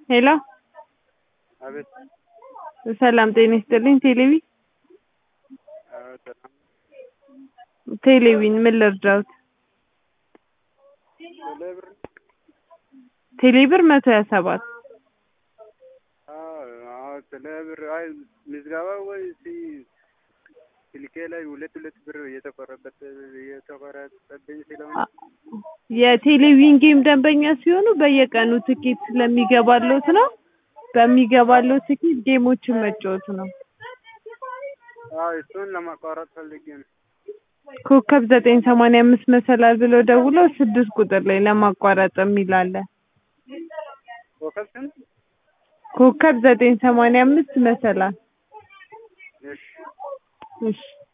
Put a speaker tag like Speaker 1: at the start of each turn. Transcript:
Speaker 1: ሄሎ
Speaker 2: አቤት
Speaker 1: ሰላም ጤና ይስጥልኝ ቴሌቪ
Speaker 2: አዎ ሰላም
Speaker 1: ቴሌቪን ምን ልርዳዎት
Speaker 2: ቴሌብር
Speaker 1: ቴሌብር መቶ ሀያ ሰባት
Speaker 2: አዎ አዎ ቴሌብር አይ ምዝገባ ወይ ሲ ስልኬ ላይ ሁለት ሁለት ብር እየተቆረጠ እየተቆረጠብኝ ስለሆነ
Speaker 1: የቴሌቪዥን ጌም ደንበኛ ሲሆኑ በየቀኑ ትኬት ስለሚገባሎት ነው በሚገባሎት ትኬት ጌሞችን መጫወት ነው
Speaker 2: አዎ እሱን ለማቋረጥ ፈልጌ ነው
Speaker 1: ኮከብ ዘጠኝ ሰማንያ አምስት መሰላል ብለው ደውለው ስድስት ቁጥር ላይ ለማቋረጥ የሚል አለ
Speaker 2: ኮከብ ስንት
Speaker 1: ኮከብ ዘጠኝ ሰማንያ አምስት መሰላል
Speaker 2: እሺ
Speaker 1: እሺ